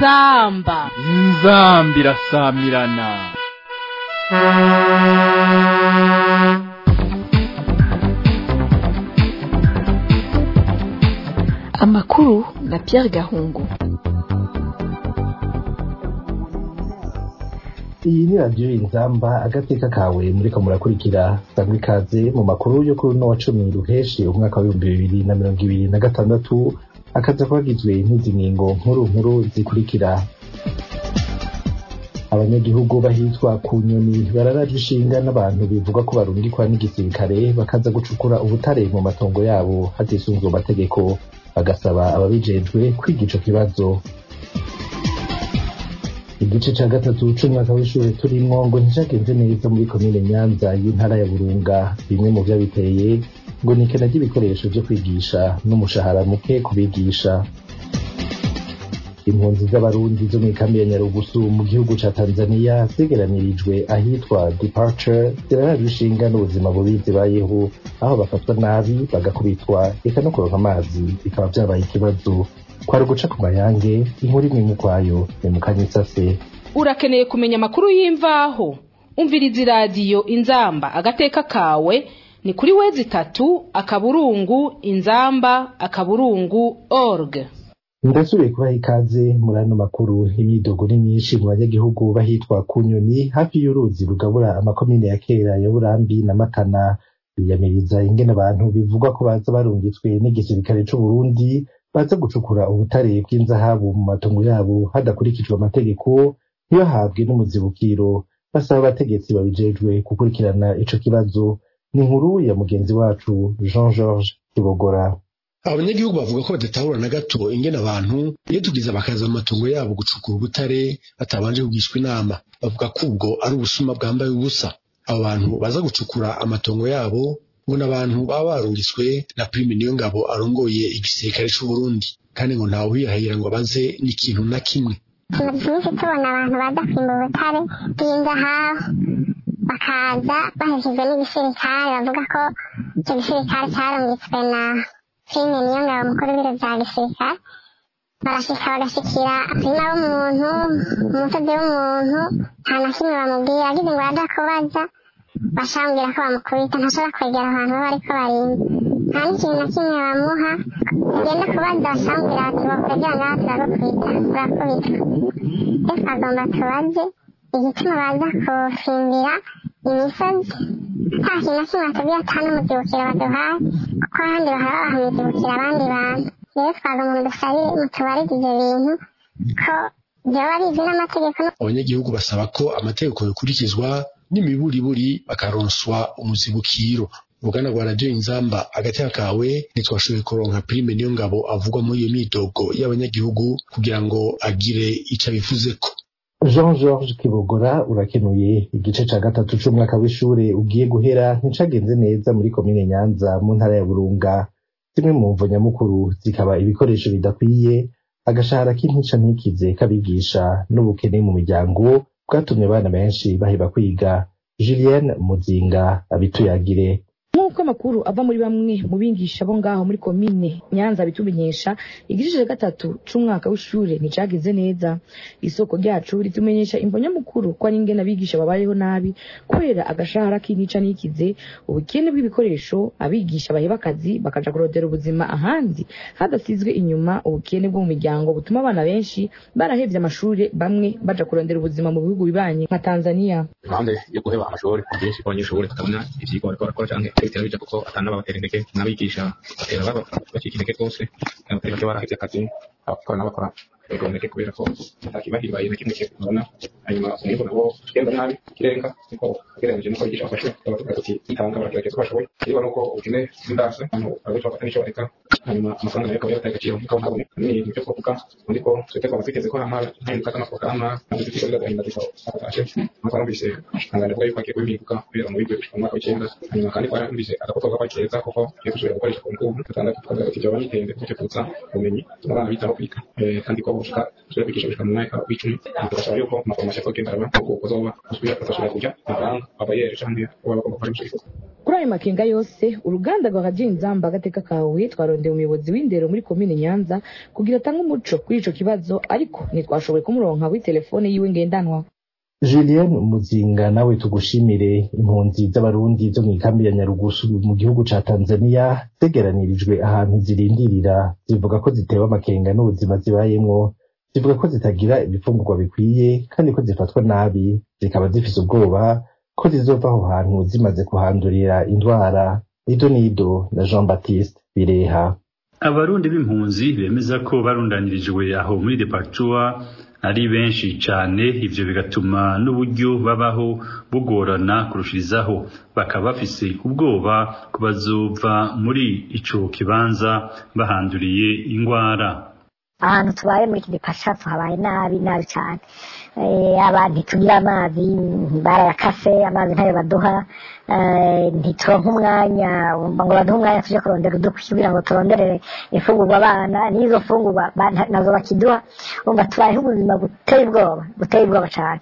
inzamba inzamba irasamirana amakuru na Pierre Gahungu iyi ni radiyo inzamba agateka kawe muriko murakurikira sangwa ikaze mu makuru yo kuri uno wa cumi ruheshi umwaka w'ibihumbi bibiri na mirongo ibiri na gatandatu akaza kubagizwe n'izi ngingo nkuru nkuru zikurikira abanyagihugu bahitwa ku nyoni bararajwe ishinga n'abantu bivuga ko barungikwa n'igisirikare bakaza gucukura ubutare mu matongo yabo hatisunzwe amategeko bagasaba ababijejwe kwiga ico kibazo igice ca gatatu c'umwaka w'ishure turimwo ngo nticagenze neza muri komine nyanza y'intara ya burunga bimwe mu vyabiteye ngo ni ikena ry'ibikoresho vyo kwigisha n'umushahara muke ku bigisha impunzi z'abarundi zo mw'ikambi ya nyarugusu mu gihugu ca tanzania zegeranirijwe ahitwa departure zirarajwe ishinga n'ubuzima bubi zibayeho aho bafatwa nabi bagakubitwa eka no kuronka amazi bikaba vyabaye ikibazo kwari uguca ku mayange inkuru imwe mu kwayo ni mu kanyisase urakeneye kumenya amakuru y'imvaho umviriza iradiyo inzamba agateka kawe ni kuri wezi itatu akaburungu inzamba akaburungu org ndasubiye kubaha ikaze muri ano makuru imyidogo ni myinshi mu banyagihugu bahitwa ku nyoni hafi y'uruzi rugabura amakomine ya kera ya burambi na matana biyamiriza ingene abantu bivugwa ko baza barungitswe n'igisirikare c'uburundi baza gucukura ubutare bw'inzahabu mu matongo yabo hadakurikijwe amategeko ntibahabwe n'umuzibukiro basaba abategetsi babijejwe gukurikirana ico kibazo ni inkuru ya mugenzi wacu jean georges kibogora abanyagihugu bavuga ko badatahura na gato ingene abantu iyo tugize bakaza mu matongo yabo gucukura ubutare batabanje kugishwa inama bavuga ko ubwo ari ubusuma bwambaye ubusa abo bantu baza gucukura amatongo yabo ngo ni abantu baba barungitswe na prime niyo ngabo arongoye igisirikare c'uburundi kandi ngo ntawe uhirahira ngo abaze n'ikintu na kimwe tumaze iminsi tubona abantu baza kwimba ubutare bw'inzahabu bakaza bahejejwe n'igisirikare bavuga ko icyo gisirikare cyarungitswe na prime niyo ngabo mukuru w'ibiro vya gisirikare barashika bagashikira umurima w'umuntu umusozi w'umuntu nta na kimwe bamubwira agize ngo yaja kubaza bashambwira ko bamukubita ntashobora kwegera ahantu baba bariko barinda nta n'ikintu na kimwe bamuha ugenda kubaza bashambwira ati bakwegera ngaha turagukubita turakubitwa rero twagomba tubaze igituma baza kufimbira imisozi nta kintu na kimwe batubwira ata n'umuzibukiro baduhaye kuko ahandi bahora babaha imizibukiro abandi bantu rero twagomba mudusabire mutubarize ivyo bintu ko vyoba bizwi n'amategeko abanyagihugu basaba ko amategeko yokurikizwa n'imiburiburi bakaronswa umuzibukiro uruganda rwa radiyo inzamba agateka kawe ntitwashoboye kuronka prime niyo ngabo avugwa muri iyo myidogo y'abanyagihugu kugira ngo agire ico abivuzeko jean georges kibogora urakenuye igice ca gatatu c'umwaka w'ishure ugiye guhera nticagenze neza muri komine nyanza mu ntara ya burunga zimwe mu mvo nyamukuru zikaba ibikoresho bidakwiye agashahara k'intica ntikize k'abigisha n'ubukene mu miryango bwatumye abana benshi baheba kwiga julienne muzinga abituyagire nk'uko amakuru ava muri bamwe mu bigisha bo ngaho muri komine nyanza bitumenyesha igice cya gatatu c'umwaka w'ishure nticagize neza isoko ryacu ritumenyesha imvo nyamukuru ko ari ingene abigisha babayeho nabi kubera agashahara k'intica n'ikize ubukene bw'ibikoresho abigisha baheba akazi bakaja kurondera ubuzima ahandi hadasizwe inyuma ubukene bwo mu miryango butuma abana benshi barahevye amashure bamwe baja kurondera ubuzima mu bihugu bibanye nka tanzania impande yo guheba amashuri byinshi abanyeshuri batabona ivyigwa bariko barakora canke bitera bija kuko atana babatera intege n'abigisha batera bacika intege rwose abatari bake barahevye akazi abakora n'abakora bagomeke kubera ko atakibahiribaye na kimwe kibona hanyuma umwimbu nabo ugenda nabi ikirenga niko ugereranyije nuko abigisha bafashe baravuga ati itanga baragerageza uko bashoboye niba nuko ubukene bw'indase abantu barabica bafata n'icyo bareka hanyuma amafaranga nayo akaba yarataye agaciro nk'uko ntabone ni ibintu byo kuvuga undi ko twete twaba twiteze ko hama impinduka z'amaporogaramu nazo zifite agahinda zikaba atashe nk'uko numvise ihangane avuga yuko agiye kubimpinduka kubera mu bigo mu mwaka w'icyenda hanyuma kandi ko numvise agakotorwa kwakeza kuko tugiye gusubira gukoresha ku ngubu dutandatu tukavuga ati byaba bitende kuko tuvutsa ubumenyi tuma abana bitaho kwiga kandi ko bushaka tujya kwigisha gushika mu mwaka w'icumi tugasaba yuko amafarumasi azogenda araba kuko uzoba usubira agasubira kujya amafaranga aba yeje canke uba bagomba gufasha mu kuri ayo makenga yose uruganda rwa radiyo inzamba agateka kawe twarondeye umuyobozi w'indero muri komine nyanza kugira atange umuco kuri ico kibazo ariko ntitwashoboye kumuronka kuri telefone yiwe ngendanwa Julien Muzinga nawe tugushimire impunzi z'abarundi zo mu ikambi ya Nyarugusu mu gihugu ca Tanzania zegeranirijwe ahantu zirindirira zivuga ko zitewe amakenga n'ubuzima zibayemwo zivuga ko zitagira ibifungurwa bikwiye kandi ko zifatwa nabi zikaba zifise ubwoba ko zizova aho hantu zimaze kuhandurira indwara ido nido na Jean Baptiste Bireha abarundi b'impunzi bemeza ko barundanirijwe aho muri departua ari benshi cyane ivyo bigatuma n'uburyo babaho bugorana kurushirizaho bakaba bafise ubwoba ko bazova muri ico kibanza bahanduriye ingwara ahantu tubaye muri iki gipasha tuhabaye nabi nabi cyane abantu ntitugira amazi barayakase amazi ntayo baduha ntituronka umwanya ngo baduhe umwanya tuje kurondera udukwi kugira ngo turonderere imfungurwa abana n'izo mfungurwa nazo bakiduha umva tubayeho ubuzima buteye ubwoba buteye ubwoba cyane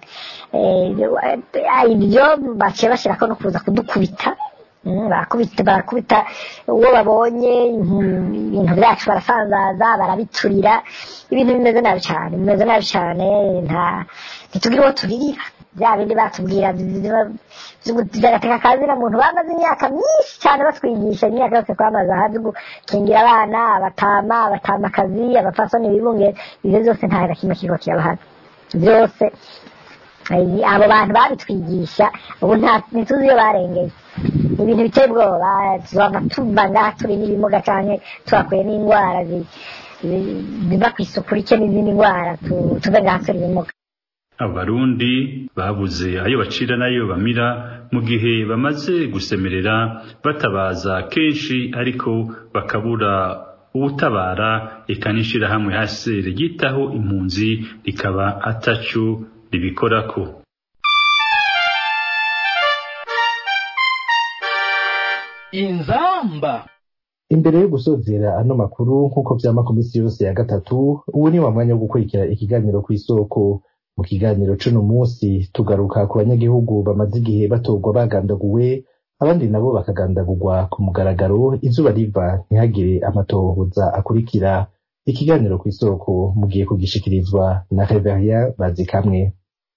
ibyo baciye bashyirako no kuza kudukubita barakubita barakubita uwo babonye ibintu byacu barasanzaza barabiturira ibintu bimeze nabi cyane bimeze nabi cyane nta ntitugira uwo turirira bya bindi batubwira by'agateka kazina muntu bamaze imyaka myinshi cyane batwigisha imyaka yose twamaze aha byo gukingira abana abatama abatamakazi abapfasoni bibunge ibyo byose nta na kimwe kigo kirabahana byose abo bantu babitwigisha ubu ntituzi iyo barengeye ibintu biteye ubwoba tuzava tuva ngaha turi n'ibimuga cyane tuhakuye n'indwara biva ku isuku rike n'izindi ndwara tuve ngaha turi ibimuga abarundi babuze ayo bacira n'ayo bamira mu gihe bamaze gusemerera batabaza kenshi ariko bakabura ubutabara eka n'ishirahamwe hasi ryitaho impunzi rikaba ataco ribikorako inzamba imbere yo gusozera ano makuru nk'uko vyama ku misi yose ya gatatu ubu ni wa mwanya wo gukurikira ikiganiro kw'isoko mu kiganiro c'uno munsi tugaruka ku banyagihugu bamaze igihe batorwa bagandaguwe abandi nabo bakagandagurwa ku mugaragaro izuba riva ntihagire amatohoza akurikira ikiganiro kw'isoko mugiye kugishikirizwa na Reveria Bazikamwe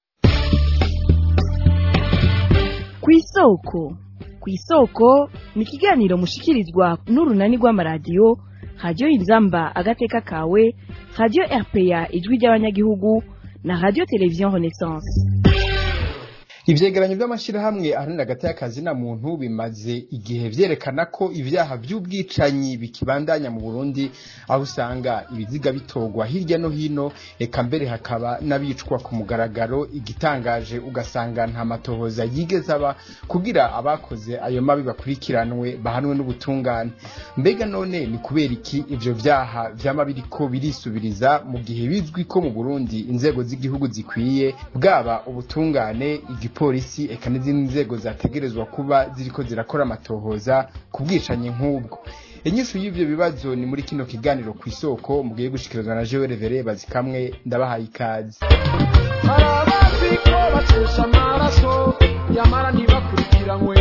kw'isoko kw'isoko ni ikiganiro mushikirizwa n'urunani rw'amaradiyo radiyo inzamba agateka kawe radiyo rpa ijwi ry'abanyagihugu na radiyo televiziyo renaissance ivyegeranyo vy'amashirahamwe aharanira hagati y'akazi na muntu bimaze igihe vyerekana ko ivyaha vy'ubwicanyi bikibandanya mu Burundi aho usanga ibiziga bitorwa hirya no hino eka mbere hakaba n'abicwa ku mugaragaro igitangaje ugasanga nta matohoza yigeze aba kugira abakoze ayo mabi bakurikiranwe bahanwe n'ubutungane mbega none ni kubera iki ivyo vyaha vyama biriko birisubiriza mu gihe bizwi ko mu Burundi inzego z'igihugu zikwiye bwaba ubutungane igipolisi eka n'izindi nzego zategerezwa kuba ziriko zirakora amatohoza ku bwicanyi nk'ubwo inyishu y'ivyo bibazo ni muri kino kiganiro ku isoko mugiye gushikirizwa na Jewe Revere bazikamwe ndabahaye ikaze hari abazi ko bacesha amaraso yamara ntibakurikiranwe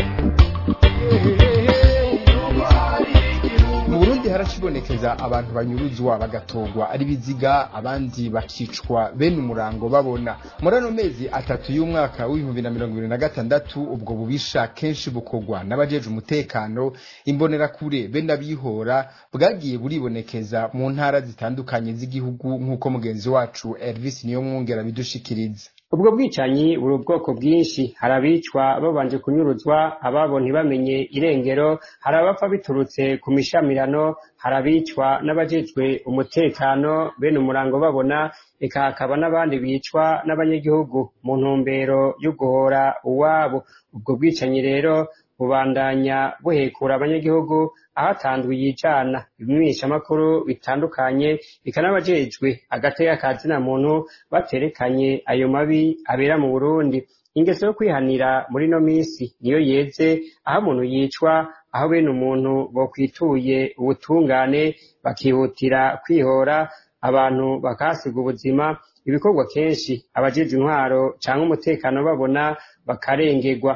mu burundi haracibonekeza abantu banyuruzwa bagatorwa ari biziga abandi bakicwa bene umurango babona muri ano mezi atatu y'umwaka w'ibihumbi na mirongo ibiri na gatandatu ubwo bubisha kenshi bukorwa n'abajeje umutekano imbonerakure be n'abihora bwagiye buribonekeza mu ntara zitandukanye z'igihugu nk'uko mugenzi wacu elvis niyo mwungera bidushikiriza ubwo bwicanyi buri ubwoko bwinshi hari abicwa babanje kunyuruzwa ababo ntibamenye irengero hari abapfa biturutse ku mishamirano hari abicwa n'abajejwe umutekano bene umurango babona eka hakaba n'abandi bicwa n'abanyagihugu mu ntumbero yo guhora uwabo ubwo bwicanyi rero bubandanya buhekura abanyagihugu ahatanzwe yicana ibimenyeshamakuru bitandukanye bikanabajejwe agateka ka zina muntu baterekanye ayo mabi abera mu burundi ingeso yo kwihanira muri no minsi niyo yeze aho umuntu yicwa aho bene umuntu bokwituye ubutungane bakihutira kwihora abantu bakahasiga ubuzima ibikorwa kenshi abajejwe intwaro canke umutekano babona bakarengerwa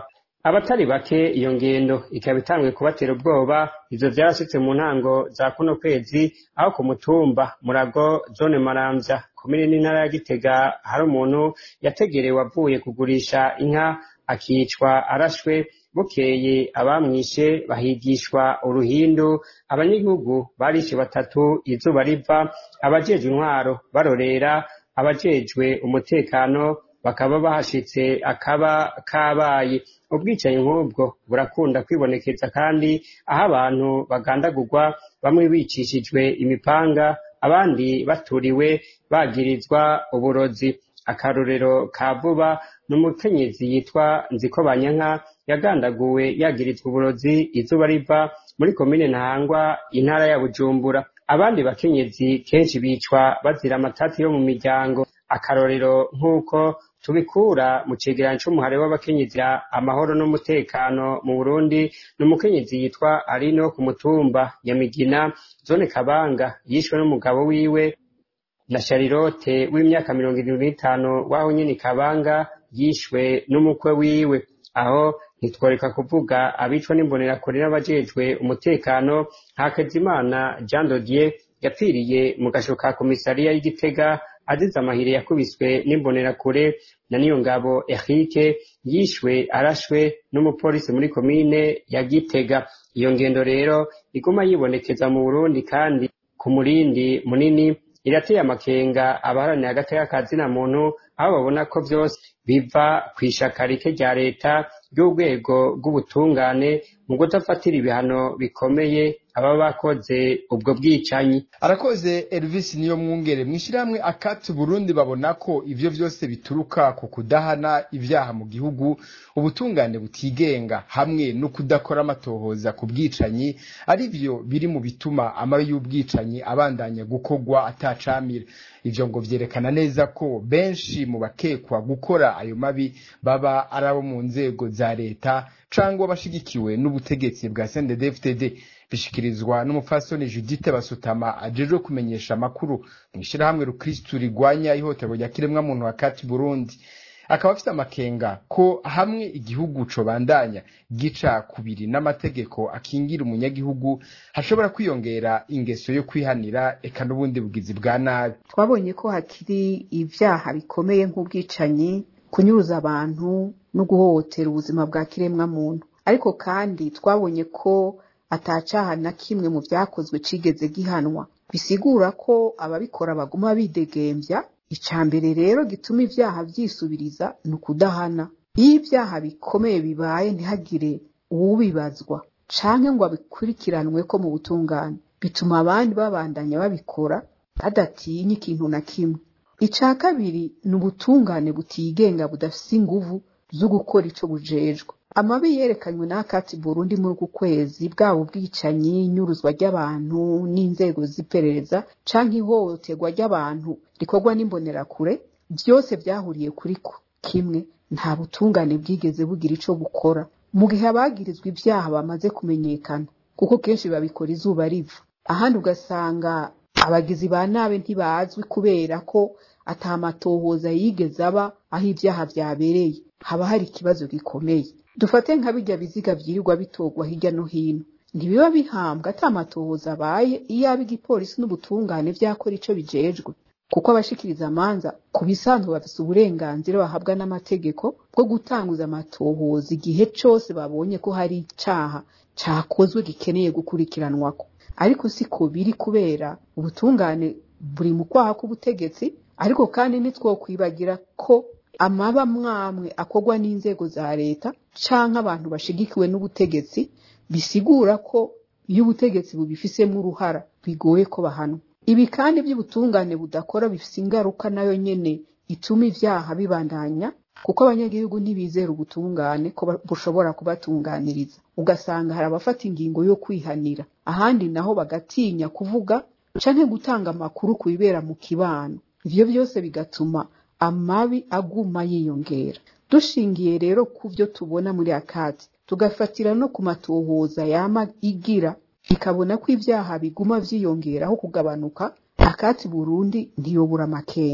abatari bake iyo ngendo ikaba itanguye kubatera ubwoba ivyo vyarashitse mu ntango za kuno kwezi aho ku mutumba murago zone maramvya komine n'intara ya gitega hari umuntu yategerewe avuye kugurisha inka akicwa arashwe bukeye abamwishe bahigishwa uruhindu abanyagihugu barishe batatu izuba riva abajejwe intwaro barorera abajejwe umutekano bakaba bahashitse akaba kabaye ubwicanyi nk'ubwo burakunda kwibonekeza kandi aho abantu bagandagurwa bamwe bicishijwe imipanga abandi baturiwe bagirizwa uburozi akarorero ka vuba ni umukenyezi yitwa nziko banyanka yagandaguwe yagirizwa uburozi izuba riva muri komine ntahangwa intara ya bujumbura abandi bakenyezi kenshi bicwa bazira amatati yo mu miryango akarorero nk'uko tubikura mu cegeranyo c'umuhare w'abakenyezi amahoro n'umutekano mu burundi ni umukenyezi yitwa arine wo ku mutumba nyamigina zone kabanga yishwe n'umugabo wiwe na sharilote w'imyaka mirongo irindwi n'itanu w'aho nyene kabanga yishwe n'umukwe wiwe aho ntitworeka kuvuga abicwa n'imbonerakure n'abajejwe umutekano hakezimana jean dodier yapfiriye mu gasho ka komisariya y'igitega azize amahire yakubiswe n'imbonerakure na niyo ngabo erike yishwe arashwe n'umupolisi muri komine ya gitega iyo ngendo rero iguma yibonekeza mu burundi kandi ku murindi munini irateye amakenga abaharanira agateka ka zina muntu aho babona ko vyose biva kw'ishaka rike rya leta ry'urwego rw'ubutungane mu kudafatira ibihano bikomeye ababa bakoze ubwo bwicanyi arakoze Elvis niyo mwungere mwishirahamwe akati Burundi babona ko ivyo vyose bituruka ku kudahana ivyaha mu gihugu ubutungane butigenga hamwe no kudakora amatohoza ku bwicanyi ari vyo biri mu bituma amabi y'ubwicanyi abandanya gukorwa atacamira ivyo ngo vyerekana neza ko benshi mu bakekwa gukora ayo mabi baba ari abo mu nzego za leta cangwa bashigikiwe n'ubutegetsi bwa CNDD-FDD bishikirizwa n'umupfasoni Judith Basutama ajejwe kumenyesha amakuru mw'ishirahamwe rukristu rigwanya ihohoterwa rya kiremwamuntu hakati Burundi akaba afite amakenga ko hamwe igihugu cobandanya gica kubiri n'amategeko akingira umunyagihugu hashobora kwiyongera ingeso yo kwihanira eka n'ubundi bugizi bwa nabi twabonye ko hakiri ivyaha bikomeye nk'ubwicanyi kunyuruza abantu no guhohotera ubuzima bwa kiremwamuntu ariko kandi twabonye ko atacaha na kimwe mu vyakozwe cigeze gihanwa bisigura ko ababikora baguma bidegembya ica mbere rero gituma ivyaha vyisubiriza ni ukudahana iyo ivyaha bikomeye bibaye ntihagire uwubibazwa canke ngo abikurikiranwe ko mu butungane bituma abandi babandanya babikora badatinya ikintu na kimwe ica kabiri ni ubutungane butigenga budafise inguvu zo gukora ico bujejwe amabi yerekanywe n'akati Burundi muri uku kwezi bwaba ubwicanyi inyuruzwa ry'abantu n'inzego z'iperereza canke ihohoterwa ry'abantu rikorwa n'imbonerakure vyose vyahuriye kuri ko kimwe nta butungane bwigeze bugira ico bukora mu gihe abagirizwa ivyaha bamaze kumenyekana kuko kenshi babikora izuba riva ahandi ugasanga abagizi ba nabi ntibazwi kubera ko ata matohoza yigeze aba aho ivyaha vyabereye haba hari ikibazo gikomeye dufate nka bijya biziga vyirirwa bitorwa hirya no hino ntibiba bihambwa ata matohoza abaye iyo aba igipolisi n'ubutungane vyakora ico bijejwe kuko abashikiriza amanza ku bisanzwe bafise uburenganzira bahabwa n'amategeko bwo gutanguza amatohoza igihe cose babonye ko hari icaha cakozwe gikeneye gukurikiranwako ariko siko biri kubera ubutungane buri mu kwaha k'ubutegetsi ariko kandi ntitwokwibagira ko amaba mwamwe akorwa n'inzego za leta canke abantu bashigikiwe n'ubutegetsi bisigura ko iyo ubutegetsi bubifisemo uruhara bigoye ko bahanwa ibi kandi by'ubutungane budakora bifise ingaruka nayo nyene ituma ivyaha bibandanya kuko abanyagihugu ntibizera ubutungane ko bushobora kubatunganiriza ugasanga hari abafata ingingo yo kwihanira ahandi naho bagatinya kuvuga canke gutanga amakuru ku bibera mu kibano ivyo byose bigatuma amabi aguma yiyongera dushingiye rero ku byo tubona muri akati tugafatira no ku matohoza yama igira ikabona ko ibyaha biguma vyiyongeraho kugabanuka akati burundi ntiyobura amakenga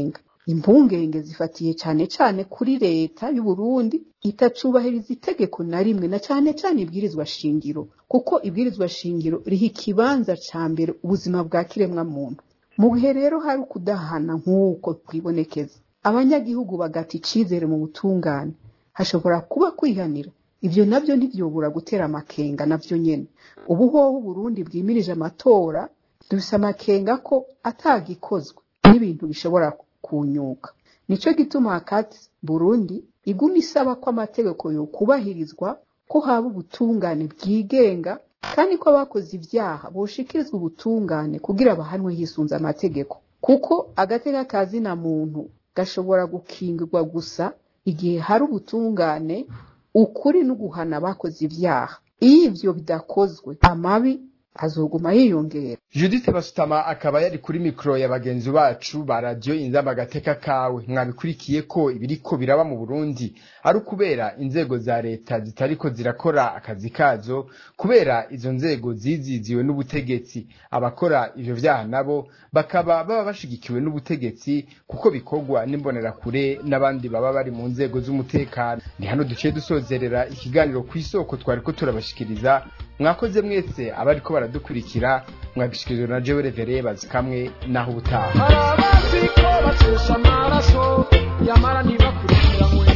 impungenge zifatiye cane cane kuri leta y'u Burundi itacubahiriza itegeko na rimwe na cane cane ibwirizwa shingiro kuko ibwirizwa shingiro riha ikibanza ca mbere ubuzima bwa kiremwa muntu mu gihe rero hari ukudahana nk'uko twibonekeza abanyagihugu bagata icizere mu butungane hashobora kuba kwihanira ivyo navyo ntivyobura gutera amakenga navyo nyene ubu hoho Burundi bwimirije amatora dufise amakenga ko atagikozwe n'ibintu bishobora kunyuka nico gituma hakati Burundi iguma isaba ko amategeko yokubahirizwa ko haba ubutungane bwigenga kandi ko abakoze ivyaha boshikirizwa ubutungane kugira bahanwe hisunze amategeko kuko agateka kazina muntu gashobora gukingirwa gusa igihe hari ubutungane ukuri no guhana abakoze ivyaha iyo ivyo bidakozwe amabi azoguma yiyongera Judith Basutama akaba yari kuri mikro ya bagenzi bacu ba radio inzamba agateka kawe mwabikurikiye ko ibiriko biraba mu Burundi ari ukubera inzego za leta zitariko zirakora akazi kazo kubera izo nzego ziziziwe n'ubutegetsi abakora ivyo vyaha nabo bakaba baba bashigikiwe n'ubutegetsi kuko bikorwa n'imbonerakure n'abandi baba bari mu nzego z'umutekano ni hano duciye dusozerera ikiganiro ku isoko twariko turabashikiriza mwakoze mwese abariko baradukurikira mwagishikirijwe na jewe revere bazikamwe naho ubutaha hari abazi ko batesha amaraso yamara ntibakurikiranwe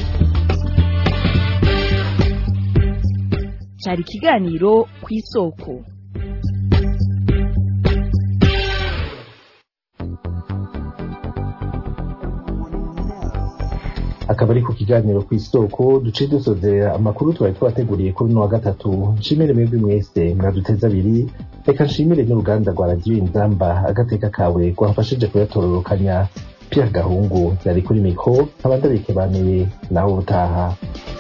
cyari ikiganiro ku isoko akaba ari ku kiganiro ku isoko duce dusozera amakuru twari twateguriye kuri uno wa gatatu nshimire mwebwe mwese mwaduteze abiri reka nshimire n'uruganda rwa radiyo inzamba agateka kawe rwafashije kuyatororokanya Pierre Gahungu yari kuri mikro nkaba ndabikebanuye nawe ubutaha